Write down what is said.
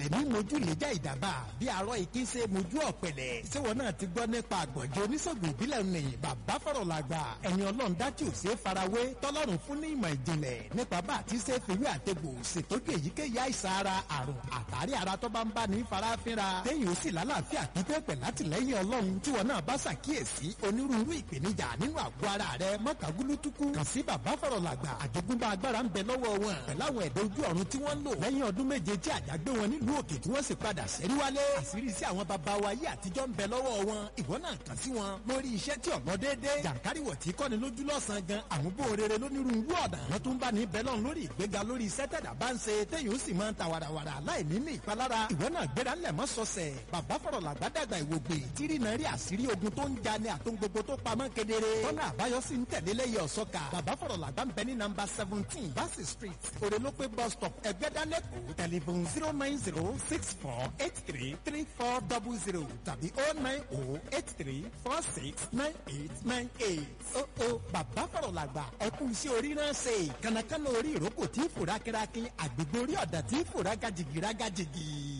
ẹ̀mí mojú lè já ìdàbà bí arọ ìkí ṣe mojú ọ̀pẹ̀lẹ̀ ṣéwọ náà ti gbọ́ nípa àgbọ̀njẹ́ oníṣègùn ìbílẹ̀ ní bàbá fọ̀rọ̀ làgbà ẹni ọlọ́run dájú ò ṣe é farawé tọ́lọ́run fún ní ìmọ̀ ìjìnlẹ̀ nípa bá àti ṣe fìwé àtẹ̀gbò ṣètọ́jú èyíkéyìí àìsàn ara àrùn àtàrí ara tó bá ń bá ní farafinra téyìn ó sì lálàáfíà pípẹ́ pẹ̀ látìlẹ́yìn ọlọ́run tí wọn náà bá ṣàkíyèsí onírúurú ìpèníjà nínú àgọ́ ara rẹ mọ́kàgúlútukú kàn sí bàbá fọ̀rọ̀ làgbà àjogúnbá agbára ń bẹ lọ́wọ́ wọn pẹ̀láwọn ẹ̀dọ́ ojú ọ̀run tí wọ́n ń lò lẹ́yìn ọdún méje tí àjà gbé wọn nílùú òkè tí wọ́n sì padà sẹ́rí wálé àṣírí sí àwọn baba wa yé àtijọ́ ń bẹ lọ́wọ́ wọn ìwọ náà kàn sí wọn lórí iṣẹ́ tí ọ̀nà déédéé jàǹkáríwọ̀ tí kọ́ni lójú lọ́sàn-án gan àmúbò rere lónírúurú ọ̀dà wọn tún bá ní bẹ́lọ̀n lórí ìgbéga lórí iṣẹ́ tẹ̀dá bá ń ṣe téyìn ó sì máa ń ta wàràwàrà láì ní ní ìpalára ìwọ náà gbéra ńlẹ̀ mọ́ sọ̀sẹ̀ bàbá fọ̀rọ̀ làgbàdàgbà ìwògbè tírí náà rí àṣírí ogun tó ń ja ni àtún gbogbo tó pamọ́ kedere tọ́lá àbáyọ sì ń tẹ̀lé lẹ́yìn ọ̀sọ́ka bàbá fọ̀rọ̀ làgbà ń bẹ ní nàmbà seventeen bassey street òrèlópé bus stop ẹgbẹ́dálẹ́kọ̀ọ́ tẹlifon zero nine zero six four eight three three four double zero tàbí oh nine oh eight three four six nine eight nine eight. ó ó bàbá fọ̀rọ̀ làgbà ẹkún iṣẹ́ orí náà ṣe kànákànná orí ìrókò tí fòrá kírákí àgbègbè orí ọ̀dà tí fòrá gajìgì rágajìgì.